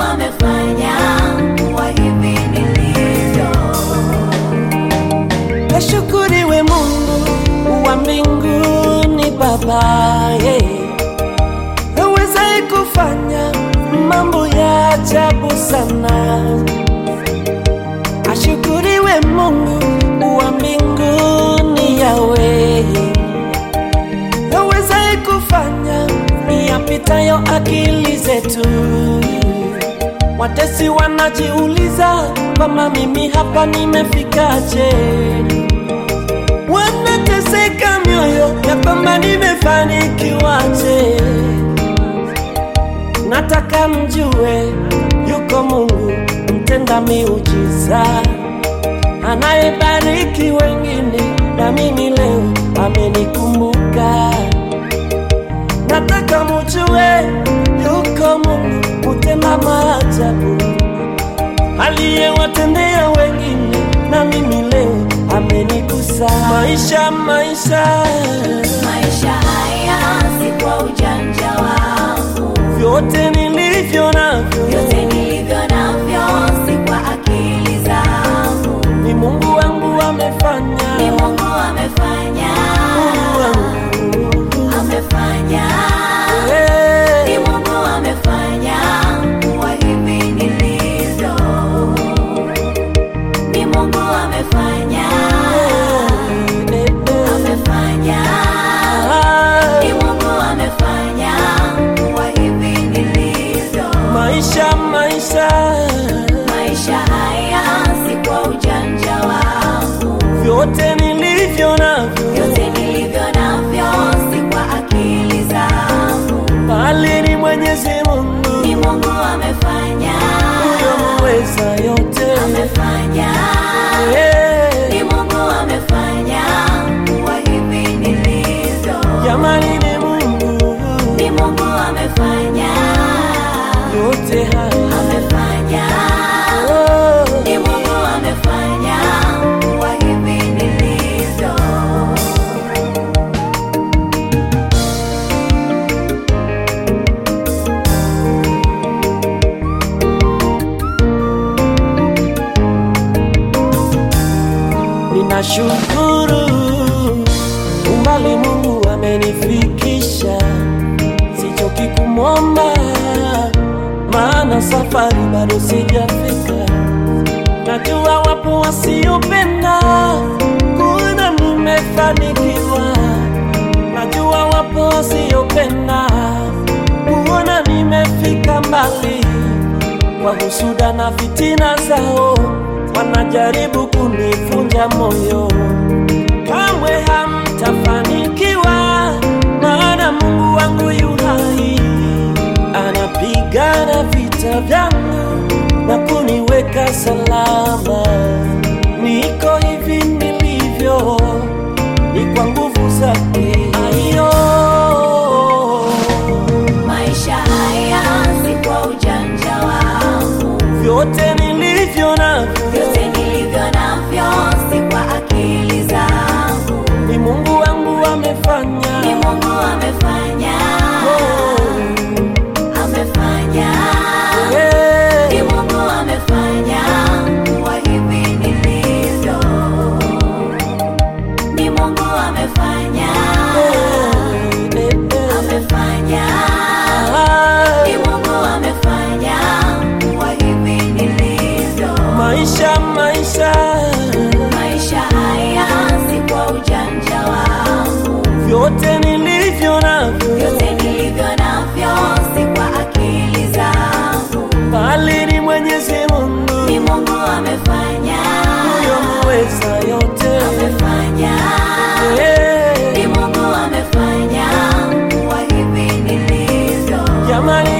amefanya kuwa hivi nilivyo. Ashukuriwe Mungu wa mbinguni Baba, yeah. Awezaye kufanya mambo ya ajabu sana. Ashukuriwe Mungu wa mbinguni Yawe, awezaye kufanya yapitayo akili zetu. Watesi wanajiuliza kama mimi hapa nimefikaje? Wanateseka mioyo ya kwamba nimefanikiwaje? Nataka mjue yuko Mungu mtenda miujiza anayebariki wengine, na mimi leo amenikumbuka. Nataka mjue yuko Mungu mtenda maajabu aliyewatendea wengine, na mimi leo amenigusa. Maisha, maisha, Maisha haya si kwa ujanja wangu, vyote nilivyo navyo vyote nilivyo navyo si kwa akili zangu, ni Mungu wangu amefanya. ni Mungu amefanya, Mungu wangu. amefanya, Eh, ni Mungu amefanya kuwa hivi nilivyo, ni Mungu amefanya, eh, eh, amefanya, ah, ni Mungu amefanya kuwa hivi nilivyo. Maisha, maisha, Maisha haya si kwa ujanja wangu, vyote nilivyo navyo vyote nilivyo navyo si kwa akili zangu, bali ni Mwenyezi Mungu ni Mungu amefanya, huyo muweza yote. amefanya, Eh, ni Mungu amefanya kuwa hivi nilivyo, Jamani, ni Mungu ni Mungu amefanya, yote haya amefanya, oh. ni Mungu amefanya kuwa hivi nilivyo. Ninashukuru umbali Mungu amenifikisha, sichoki kumwomba, maana safari bado sijafika. Najua wapo wasiopenda kuona nimefanikiwa, najua wapo wasiopenda kuona nimefika mbali kwa husuda na fitina zao wanajaribu kunivunja moyo. Kamwe hamtafanikiwa, maana Mungu wangu yu hai, anapigana vita vyangu na kuniweka salama. Niko hivi nilivyo, ni kwa nguvu zake. Ayo, Maisha haya si kwa ujanja wangu, vyote nilivyo navyo vyote nilivyo navyo si kwa akili zangu, ni Mungu wangu amefanya. ni Mungu amefanya, Oh, amefanya, eh, ni Mungu amefanya kuwa hivi nilivyo, ni Mungu amefanya, eh, eh, amefanya, ah, ni Mungu amefanya kuwa hivi nilivyo. maisha maisha Maisha haya si kwa ujanja wangu, vyote nilivyo navyo vyote nilivyo navyo si kwa akili zangu, bali ni Mwenyezi Mungu ni Mungu amefanya, huyo muweza yote. amefanya, Eh, ni Mungu amefanya kuwa hivi nilivyo. Jamani,